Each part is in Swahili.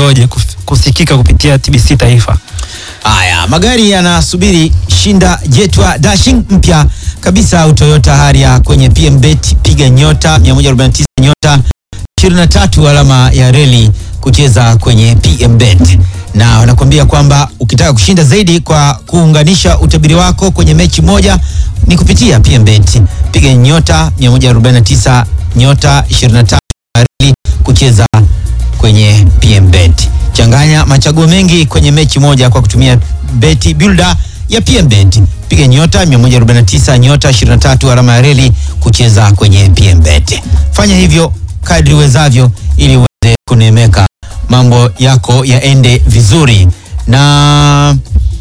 iweje kuf- kusikika kupitia TBC Taifa. Haya, magari yanasubiri shinda jetwa dashing mpya kabisa au Toyota Harrier kwenye PMBet, piga nyota 149 nyota 23 alama ya reli kucheza kwenye PMBet, na wanakuambia kwamba ukitaka kushinda zaidi kwa kuunganisha utabiri wako kwenye mechi moja ni kupitia PMBet, piga nyota 149 nyota 23 reli kucheza kwenye PMBet. Changanya machaguo mengi kwenye mechi moja kwa kutumia beti builder ya PMBet. Piga nyota 149 nyota 23 alama ya reli kucheza kwenye PMBet. Fanya hivyo kadri uwezavyo ili uweze kunemeka, mambo yako yaende vizuri. Na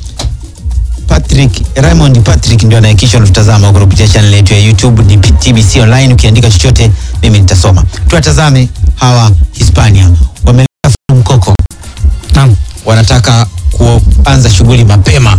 Patrick Raymond Patrick ndio anayekisha unatutazama huko kupitia channel yetu ya YouTube ni TBC online. Ukiandika chochote mimi nitasoma. Tuwatazame hawa Hispania wameleta mkoko, Naam. wanataka kuanza shughuli mapema.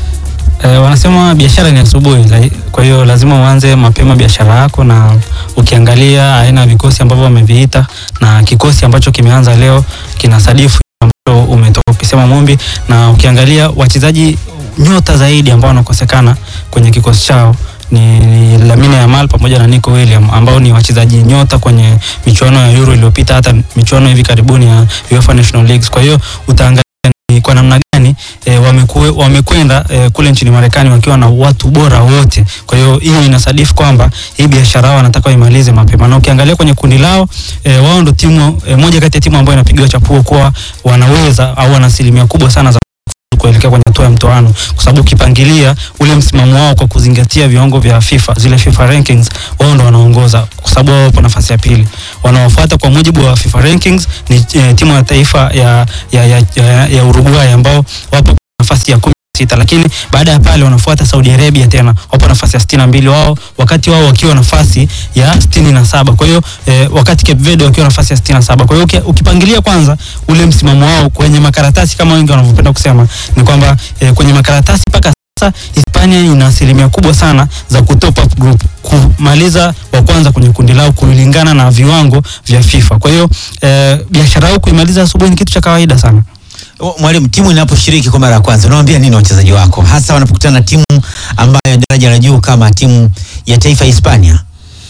E, wanasema biashara ni asubuhi, la- kwa hiyo lazima uanze mapema biashara yako, na ukiangalia aina ya vikosi ambavyo wameviita na kikosi ambacho kimeanza leo kina sadifu ambacho umetoka ukisema Mumbi, na ukiangalia wachezaji nyota zaidi ambao wanakosekana kwenye kikosi chao ni, ni Lamine Yamal pamoja na Nico William ambao ni wachezaji nyota kwenye michuano ya Euro iliyopita, hata michuano hivi karibuni ya UEFA National Leagues. Kwa hiyo utaangalia ni kwa namna gani e, wamekue, wamekwenda e, kule nchini Marekani wakiwa na watu bora wote. Kwa hiyo hiyo inasadifu kwamba hii biashara yao wanataka waimalize mapema, na ukiangalia kwenye kundi lao e, wao ndo timu e, moja kati ya timu ambayo inapigiwa chapuo kuwa wanaweza au wana asilimia kubwa sana za kuelekea kwenye hatua ya mtoano, kwa sababu ukipangilia ule msimamo wao kwa kuzingatia viwango vya FIFA, zile FIFA rankings, wao ndo wanaongoza, kwa sababu wao wapo nafasi ya pili. Wanaofuata kwa mujibu wa FIFA rankings ni eh, timu ya taifa ya, ya, ya, ya, ya Uruguay ambao wapo nafasi ya kumi na sita lakini baada ya pale wanafuata Saudi Arabia tena wapo nafasi ya sitini na mbili wao wakati wao wakiwa nafasi ya sitini na saba kwa hiyo eh, wakati Cape Verde wakiwa nafasi ya sitini na saba kwa hiyo uki- ukipangilia kwanza ule msimamo wao kwenye makaratasi kama wengi wanavyopenda kusema ni kwamba eh, kwenye makaratasi mpaka sasa Hispania ina asilimia kubwa sana za kutop up group kumaliza wa kwanza kwenye kundi lao kulingana na viwango vya FIFA. Kwa hiyo eh, biashara yao kuimaliza asubuhi ni kitu cha kawaida sana. O, Mwalimu, timu inaposhiriki kwa mara ya kwanza unawaambia nini wachezaji wako, hasa wanapokutana na timu ambayo daraja la juu kama timu ya taifa ya Hispania?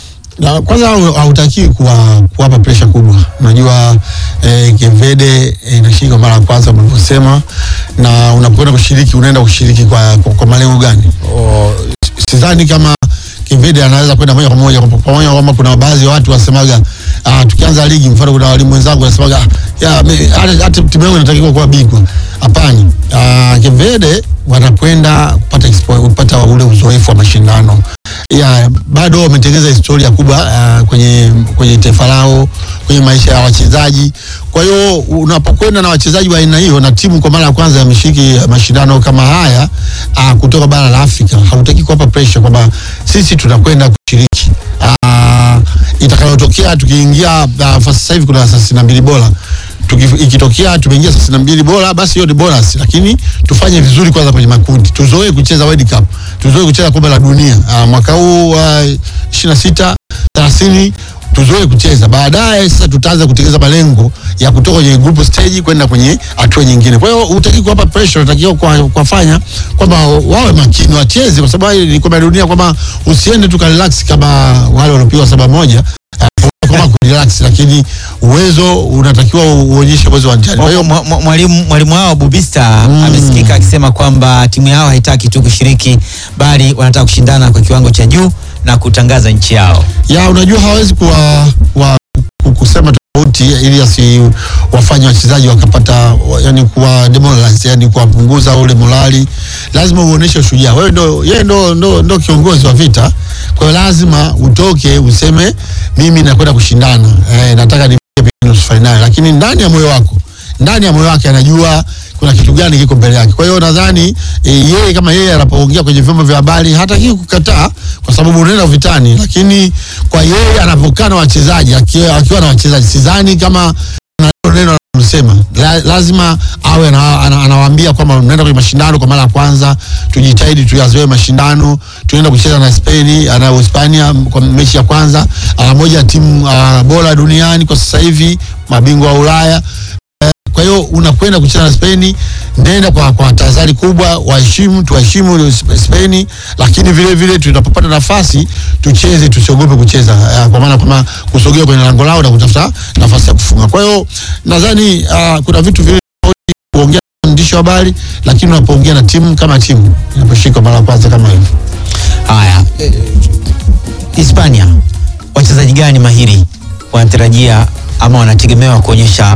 Na kwanza hau- hautakiwi kuwa kuwapa presha kubwa. Unajua eh, Kevede eh, inashiriki kwa mara ya kwanza mlivyosema, na unapokwenda kushiriki unaenda kushiriki kwa, kwa, kwa malengo gani? O, sidhani kama Kevede anaweza kwenda moja kwa moja kwa pamoja, kwamba kuna baadhi ya watu wasemaga ah, tukianza ligi, mfano kuna walimu wenzangu wasemaga "Ah, ya me- hata hata timu yangu inatakiwa kuwa bingwa. Hapana, ah, Kevede wanakwenda kupata expo- kupata ule uzoefu wa mashindano ya bado wametengeza historia kubwa uh, kwenye kwenye taifa lao kwenye maisha ya wachezaji. Kwa hiyo unapokwenda na wachezaji wa aina hiyo na timu kwa mara ya kwanza yameshiriki mashindano kama haya uh, kutoka bara la Afrika, hautaki kuwapa pressure kwamba sisi tunakwenda kushiriki uh, itakayotokea tukiingia uh, sasa hivi kuna thelathini na mbili bora Tuki- ikitokea tumeingia thelathini na mbili bora basi hiyo ni bonus, lakini tufanye vizuri kwanza kwenye makundi, tuzoee kucheza World Cup, tuzoee kucheza kombe la dunia uh, mwaka huu wa uh, ishirini na sita thelathini tuzoe kucheza. Baadaye sasa tutaanza kutekeleza malengo ya kutoka kwenye group stage kwenda kwenye hatua nyingine. Kwa hiyo hutaki kuwapa pressure, unatakiwa kwa- kuwafanya kwamba wawe makini, wacheze, kwa sababu hili ni kombe la dunia, kwamba usiende tu ka relax kama wale waliopigwa saba moja kama kurelax, lakini uwezo unatakiwa uonyeshe uwezo uwanjani. Kwa hiyo Mwa- mwa- mwalimu mwalimu wao Bubista Mm. amesikika akisema kwamba timu yao haitaki tu kushiriki bali wanataka kushindana kwa kiwango cha juu na kutangaza nchi yao. ya unajua hawezi kuwa, kuwa ku- kusema tofauti ili asi wafanye wachezaji wakapata wa- yani kuwa demoralize yani kuwapunguza ule morali. Lazima uoneshe ushujaa. Wewe ndo yeye ndo, ndo, ndo kiongozi wa vita, kwa hiyo lazima utoke useme mimi nakwenda kushindana eh, nataka nifike nusu fainali, lakini ndani ya moyo wako ndani ya moyo wake anajua kuna kitu gani kiko mbele yake. Kwa hiyo nadhani e, yeye kama yeye anapoongea kwenye vyombo vya habari hataki kukataa, kwa sababu unaenda vitani, lakini kwa yeye anapokaa na wachezaji akiwa, akiwa na wachezaji sidhani kama na hilo neno anamsema La, lazima awe ana- ana- anawaambia kwamba mnaenda kwenye mashindano kwa mara ya kwanza, tujitahidi tuyazoe mashindano, tunaenda kucheza na Spain na Hispania kwa mechi ya kwanza, ah, moja ya timu ah, bora duniani kwa sasa hivi, mabingwa wa Ulaya kwa hiyo unakwenda kucheza na Spain, nenda kwa, kwa tahadhari kubwa, waheshimu, tuheshimu Spain, lakini vile vile tunapopata nafasi tucheze, tusiogope kucheza uh, kwa maana kama kusogea kwenye lango lao na kutafuta nafasi ya kufunga. Kwa hiyo nadhani uh, kuna vitu vile kuongea na mwandishi wa habari, lakini unapoongea na timu kama timu inaposhika mara ya kwanza kama hivyo. Haya, eh, Hispania, wachezaji gani mahiri wanatarajia ama wanategemewa kuonyesha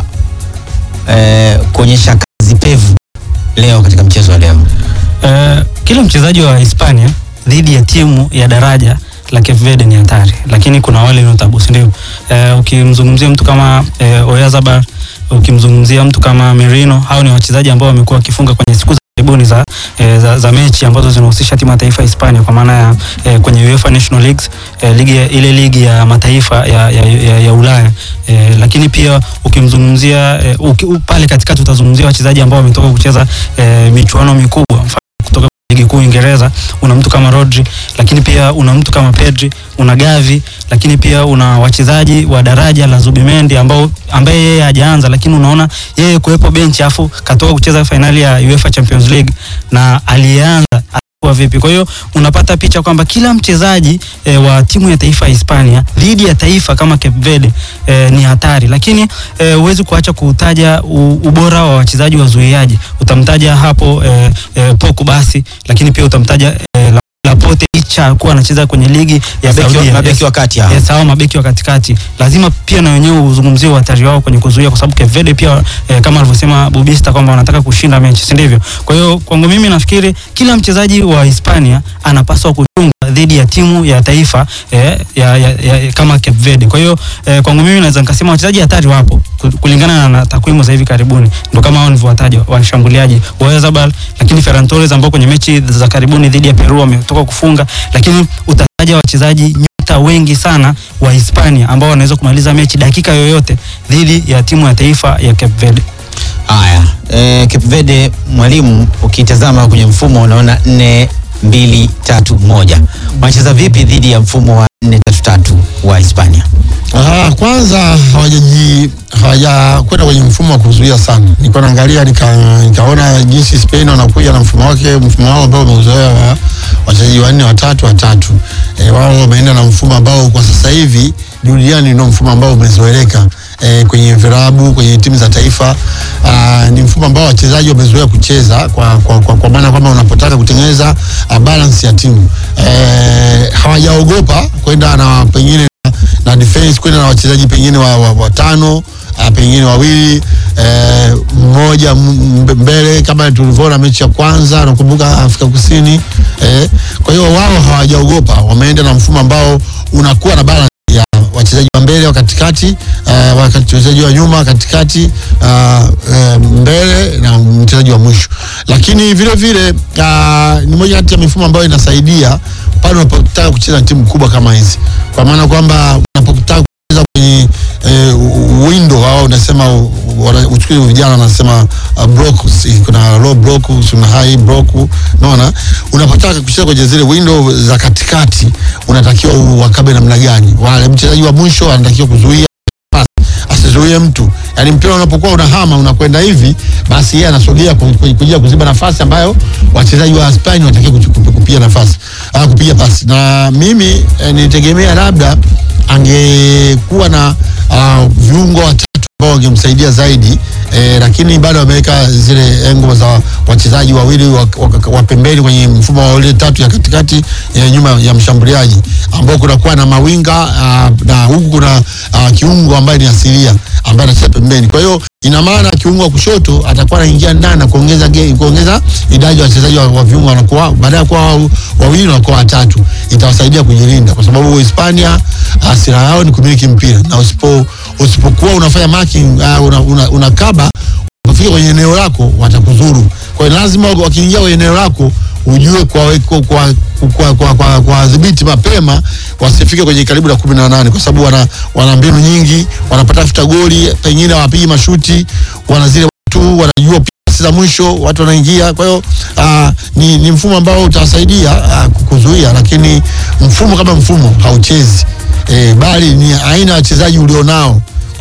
eh, kuonyesha kazi pevu leo katika mchezo wa leo? Eh, kila mchezaji wa Hispania dhidi ya timu ya daraja la Cape Verde ni hatari, lakini kuna wale notable, si ndio? Eh, ukimzungumzia mtu kama eh, Oyarzabal, ukimzungumzia mtu kama Merino, hao ni wachezaji ambao wamekuwa wakifunga kwenye siku za karibuni za, eh, za, za mechi ambazo zinahusisha timu ya taifa ya Hispania kwa maana ya eh, kwenye UEFA National Leagues eh, ligi ya, ile ligi ya mataifa ya, ya, ya, ya Ulaya eh, lakini pia ukimzungumzia eh, uki, u- pale katikati utazungumzia wachezaji ambao wametoka kucheza eh, michuano mikubwa mfano kutoka ligi kuu Uingereza, una mtu kama Rodri, lakini pia una mtu kama Pedri, una Gavi, lakini pia una wachezaji wa daraja la Zubimendi ambao ambaye yeye hajaanza, lakini unaona yeye kuwepo benchi afu katoka kucheza fainali ya UEFA Champions League na aliyeanza alikuwa vipi. Kwa hiyo unapata picha kwamba kila mchezaji e, wa timu ya taifa ya Hispania dhidi ya taifa kama Cape Verde e, ni hatari, lakini eh, huwezi kuacha kutaja u- ubora wa wachezaji wazuiaji. Utamtaja hapo e, e, Poku basi, lakini pia utamtaja e, Laporte licha kuwa anacheza kwenye ligi ya Mabeki wa- Saudia. mabeki Yes. wa kati hao. Yes, hao mabeki wa katikati lazima pia na wenyewe uzungumzie uhatari wao kwenye kuzuia, kwa sababu Cape Verde pia eh, kama alivyosema Bubista kwamba wanataka kushinda mechi, si ndivyo? Kwa hiyo kwangu mimi nafikiri kila mchezaji wa Hispania anapaswa kuchunga dhidi ya timu ya taifa eh, ya, ya, ya, kama Cape Verde. Kwa hiyo eh, kwangu mimi naweza nikasema wachezaji hatari wapo ku- kulingana na, na takwimu za hivi karibuni, ndio kama hao nilivyowataja washambuliaji Oyarzabal, lakini Ferran Torres ambao kwenye mechi za karibuni dhidi ya Peru wametoka kufunga, lakini utataja wachezaji nyota wengi sana wa Hispania ambao wanaweza kumaliza mechi dakika yoyote dhidi ya timu ya taifa ya Cape Verde. Haya, eh, Cape Verde mwalimu, ukitazama kwenye mfumo unaona nne mbili tatu moja. Wanacheza vipi dhidi ya mfumo wa nne tatu tatu wa Hispania? Ah, kwanza hawajaji hawajakwenda kwenye mfumo wa kuzuia sana. Nilikuwa naangalia nika, nikaona jinsi Spain wanakuja na mfumo wake, mfumo wao ambao umeuzoea wa wachezaji wanne watatu watatu. E, wao wameenda na mfumo ambao kwa sasa hivi duniani ndio mfumo ambao umezoeleka e, kwenye virabu, kwenye timu za taifa. Aa, ni mfumo ambao wachezaji wamezoea kucheza kwa, kwa, kwa, kwa maana kwamba unapotaka kutengeneza uh, balance ya timu e, hawajaogopa kwenda na pengine na defense kwenda na wachezaji pengine wa, wa, watano uh, pengine wawili eh, mmoja m- m- mbele kama tulivyoona mechi ya kwanza nakumbuka Afrika Kusini eh, kwa hiyo wao hawajaogopa, wameenda na mfumo ambao unakuwa na balance ya wachezaji wa mbele wa katikati uh, wachezaji wa nyuma katikati uh, uh, mbele na mchezaji wa mwisho, lakini vile vile uh, ni moja kati ya mifumo ambayo inasaidia pale unapotaka kucheza na timu kubwa kama hizi, kwa maana kwamba unapotaka kucheza kwenye eh, window au unasema wana- uchukue vijana wanasema uh, blocks, kuna low block, kuna high block, unaona. Unapotaka kucheza kwenye zile window za katikati, unatakiwa wakabe namna gani? Wale mchezaji wa mwisho anatakiwa kuzuia asizuie mtu, yaani mpira unapokuwa unahama unakwenda hivi, basi yeye anasogea ku- ku- kuja kuziba nafasi ambayo wachezaji wa Spain wanatakiwa kuchu- kupi- kupiga nafasi ah, kupiga pasi. Na mimi eh, nilitegemea labda angekuwa na ah, viungo watatu ambao wangemsaidia zaidi eh, lakini bado wameweka zile engo za wachezaji wawili wa, wa, wa pembeni kwenye mfumo wa ile tatu ya katikati ya nyuma ya mshambuliaji ambao kunakuwa na mawinga uh, na huku kuna uh, kiungo ambaye ni asilia ambaye anacheza pembeni. Kwa hiyo ina maana kiungo wa kushoto atakuwa anaingia ndani na kuongeza ge- kuongeza idadi ya wachezaji wa, wa viungo wanakuwa baada ya kuwa wa- wawili wanakuwa watatu, itawasaidia kujilinda kwa sababu Hispania uh, silaha yao ni kumiliki mpira na usipo usipokuwa unafanya marking uh, una, una, unakaba unapofika kwenye eneo lako watakudhuru. Kwa hiyo lazima wakiingia kwenye eneo lako ujue kwa kwa kwa kwa, kwa, kwa, kwa dhibiti mapema wasifike kwenye karibu na kumi na nane kwa sababu wana, wana mbinu nyingi, wanapata futa goli, pengine hawapigi mashuti, wana zile tu wanajua pasi za mwisho watu wanaingia. Kwa hiyo ah, ni, ni mfumo ambao utawasaidia ah, kuzuia, lakini mfumo kama mfumo hauchezi eh, bali ni aina ya wachezaji ulionao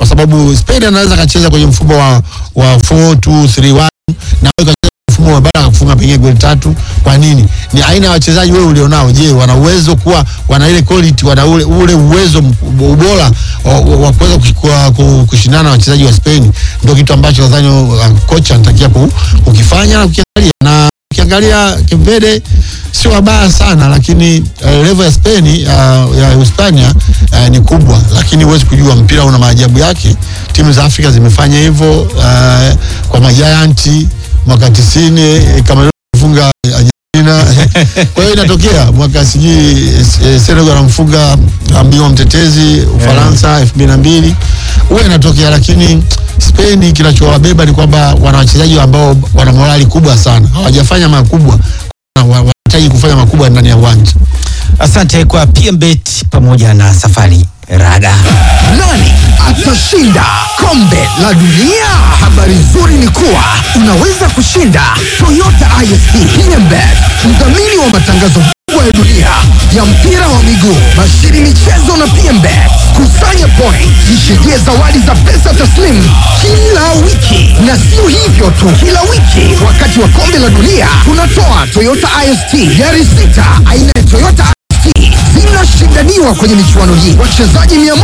kwa sababu Spain anaweza akacheza kwenye mfumo wa, wa 4-2-3-1 na wewe ukacheza mfumo wa bara akafunga pengine goli tatu. Kwa nini? Ni aina ya wachezaji wewe ulionao. Je, wana uwezo kuwa wana ile quality, wana ule, ule uwezo mk- ubora wa, wa wa kuweza kush- kuwa- ku- kushindana na wachezaji wa Spain? Ndio kitu ambacho nadhani uh, kocha anatakia ku- kukifanya na kukiangalia na ukiangalia Kevede sio wabaya sana, lakini uh, level ya Spain uh, ya Hispania uh, ni kubwa, lakini huwezi kujua, mpira una maajabu yake. Timu za Afrika zimefanya hivyo uh, kwa majayanti mwaka 90 kama kufunga Argentina. Kwa hiyo inatokea mwaka sijui eh, Senegal anamfunga mbingwa mtetezi Ufaransa elfu mbili na mbili huwa inatokea, lakini Spain kinachowabeba ni kwamba wana wachezaji ambao wana morali kubwa sana, hawajafanya makubwa, wa- wanahitaji kufanya makubwa ndani ya uwanja. Asante kwa PMBet pamoja na Safari Rada. Nani atashinda kombe la dunia? Habari nzuri ni kuwa unaweza kushinda Toyota ISP PMBet, mdhamini wa matangazo kubwa ya dunia ya mpira wa miguu, bashiri michezo na PMBet. Kusanya point, jishindia zawadi za pesa taslimu kila wiki, na sio hivyo tu, kila wiki wakati wa kombe la dunia tunatoa Toyota IST gari sita aina ya Toyota IST zinashindaniwa kwenye michuano hii. Wachezaji mia moja